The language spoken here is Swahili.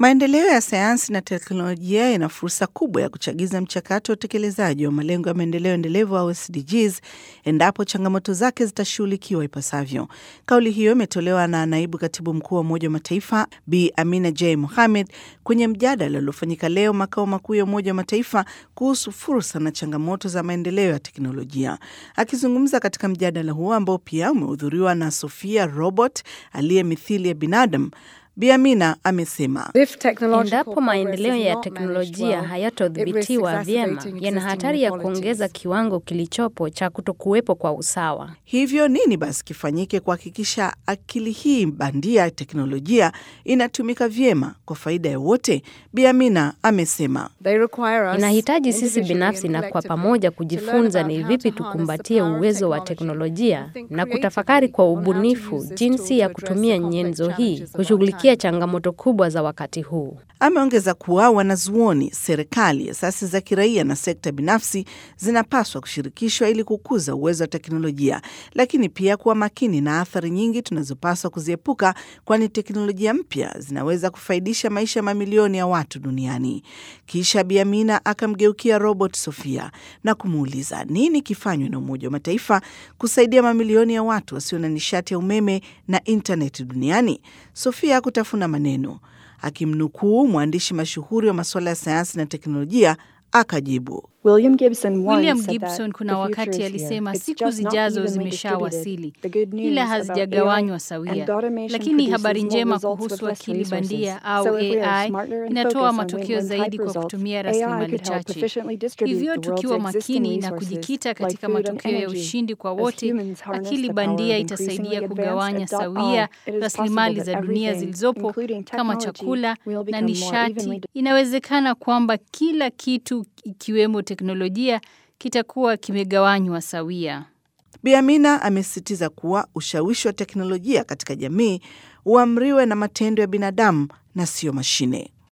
Maendeleo ya sayansi na teknolojia yana fursa kubwa ya kuchagiza mchakato wa utekelezaji wa malengo ya maendeleo endelevu au SDGs endapo changamoto zake zitashughulikiwa ipasavyo. Kauli hiyo imetolewa na naibu katibu mkuu wa Umoja wa Mataifa Bi Amina J Mohamed kwenye mjadala uliofanyika leo makao makuu ya Umoja wa Mataifa kuhusu fursa na changamoto za maendeleo ya teknolojia. Akizungumza katika mjadala huo ambao pia umehudhuriwa na Sofia Robot aliye mithili ya binadamu, Bi Amina amesema Endapo maendeleo ya teknolojia hayatodhibitiwa vyema, yana hatari ya kuongeza kiwango kilichopo cha kutokuwepo kwa usawa. Hivyo nini basi kifanyike kuhakikisha akili hii bandia ya teknolojia inatumika vyema kwa faida ya wote? Bi Amina amesema Inahitaji sisi binafsi na kwa pamoja kujifunza ni vipi tukumbatie uwezo wa teknolojia na kutafakari kwa ubunifu jinsi ya kutumia nyenzo hii kushughulikia changamoto kubwa za wakati huu. Ameongeza kuwa wanazuoni, serikali, asasi za kiraia na sekta binafsi zinapaswa kushirikishwa ili kukuza uwezo wa teknolojia, lakini pia kuwa makini na athari nyingi tunazopaswa kuziepuka, kwani teknolojia mpya zinaweza kufaidisha maisha ya mamilioni ya watu duniani. Kisha Bi Amina akamgeukia Robert Sofia na kumuuliza nini kifanywe na Umoja wa Mataifa kusaidia mamilioni ya watu wasio na nishati ya umeme na intaneti duniani. Sofia hakutafuna maneno. Akimnukuu mwandishi mashuhuri wa masuala ya sayansi na teknolojia, akajibu William Gibson, William Gibson kuna wakati alisema siku zijazo zimeshawasili, ila hazijagawanywa sawia. Lakini habari njema kuhusu akili bandia au AI inatoa matokeo zaidi kwa kutumia rasilimali chache. Hivyo tukiwa makini na kujikita katika matokeo ya ushindi kwa wote, akili bandia itasaidia kugawanya sawia rasilimali za dunia zilizopo kama chakula na nishati. Inawezekana kwamba kila kitu ikiwemo teknolojia kitakuwa kimegawanywa sawia. Bi Amina amesisitiza kuwa ushawishi wa teknolojia katika jamii uamriwe na matendo ya binadamu na sio mashine.